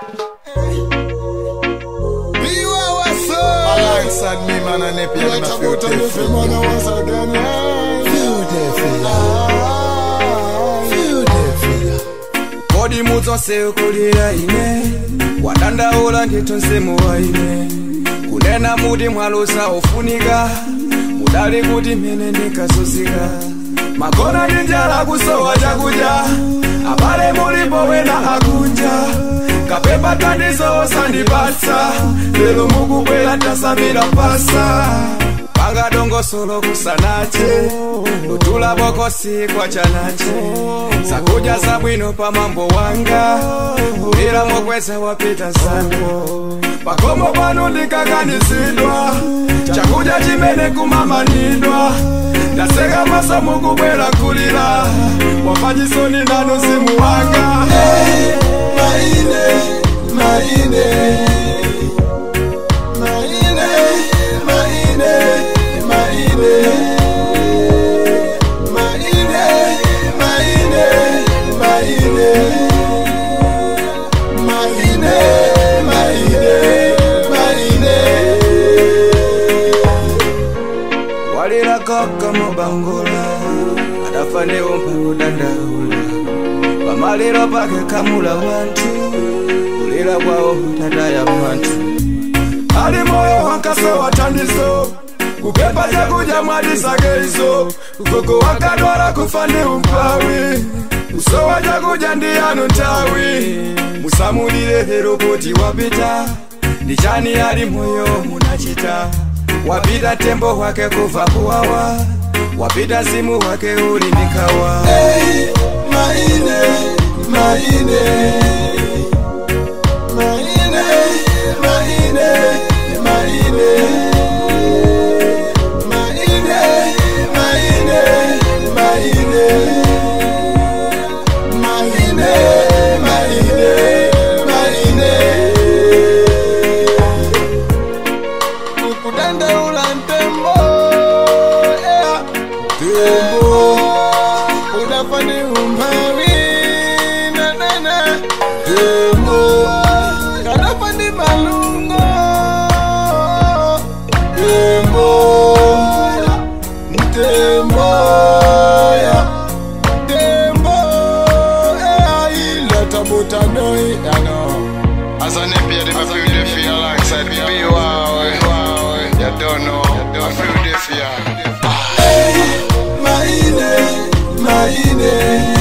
Alongside me, man, and Napier, them a feel different. kodi mudzonse ukulira ine wadandaula ndithu mzimu wa ine kunena muti mwalusa ufunika mudali kuti mene ndikazunzika magona ndi njala kusowa chakudya abale mulipo wena akunja kapepa thandizo osandipatsa lero mukubwera tasamira pasa panga dongosolo kusanache lutula bokosi kwa chanache zakudya zabwino pa mambo wanga ulira mokweza wapita zango pakomo pano ndikakanizidwa chakudya chimene kumamanidwa ndaseka maso mukubwera kulira wafanyisoni nanu zimu wanga Maine, maine, maine, maine, maine, maine, maine, maine, maine, maine, maine. walira kaka mubangola adafa neumpa kudandaula pamaliro pake kamula wantu kulira kwawo tataya mwantu ali moyo wankasowa thandizo kupepa chakudya mwadisakeizo gogo wakadwala kufa ndi umpawi kusowa chakudya ndi yanu nthawi musamulire lero kuti wapita ndi chani ali moyo munachita wapita tembo wake kuva kuwawa wapita zimu wake uli ndikawa Hey, maine, maine, maine, maine, maine, maine, maine, maine, maine, maine, maine. Kudandaula ntembo, yeah. Tembo, unafani umpawi na na na. Tembo, kanafani malungo. Tembo, tembo, ya. Tembo, eh, ila tabuta noi, ya no. As an MP, they feel the fear alongside me. Be wow, wow, you don't know. I feel the fear. Maine, maine,